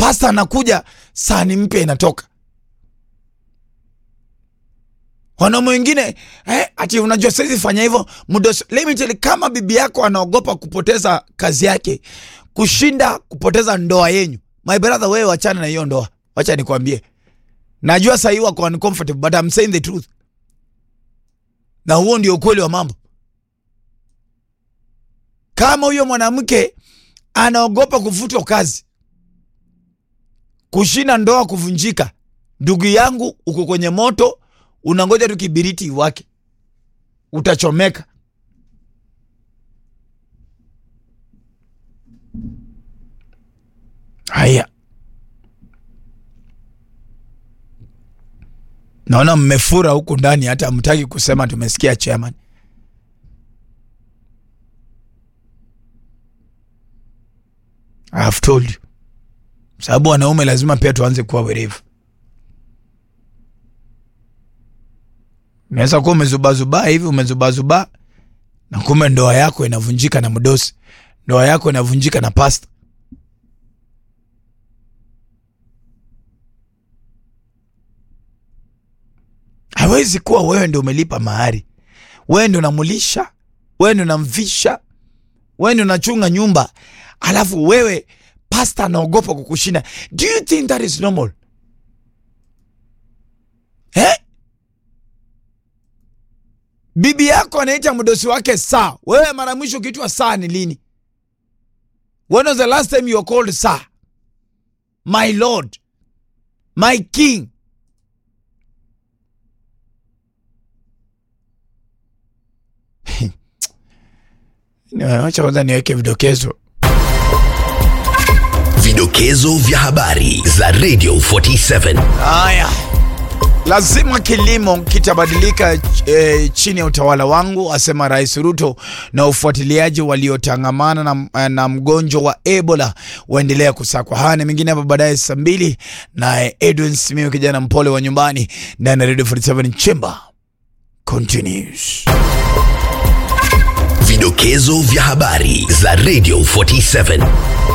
pasta anakuja sahani mpya inatoka wanaume wengine eh, ati unajua saizi fanya hivyo mdos let me tell you, kama bibi yako anaogopa kupoteza kazi yake kushinda kupoteza ndoa yenyu my brother wewe wachana na hiyo ndoa wacha nikwambie najua sahii wako uncomfortable but I'm saying the truth na huo ndio ukweli wa mambo kama huyo mwanamke anaogopa kufutwa kazi kushinda ndoa kuvunjika ndugu yangu uko kwenye moto unangoja tu kibiriti wake utachomeka haya naona mmefura huku ndani hata hamtaki kusema tumesikia chairman I have told you sababu wanaume lazima pia tuanze kuwa werevu unaweza kuwa umezubazubaa hivi umezubazubaa na kumbe ndoa yako inavunjika na mdosi ndoa yako inavunjika na pasta hawezi kuwa wewe ndio umelipa mahari wewe ndio unamulisha wewe ndio unamvisha wewe ndio unachunga nyumba alafu wewe pasta anaogopa kukushinda do you think that is normal eh? bibi yako anaita mdosi wake saa wewe mara mwisho ukiitwa saa ni lini when was the last time you were called saa my lord my king wacha kwanza niweke vidokezo Vidokezo vya habari za Radio 47. haya lazima kilimo kitabadilika e, chini ya utawala wangu asema rais ruto na ufuatiliaji waliotangamana na, na mgonjwa wa ebola waendelea kusakwa haya na mengine hapa baadaye saa mbili naye edwin simiu kijana mpole wa nyumbani ndani ya radio 47 chamber continues Vidokezo vya habari za Radio 47.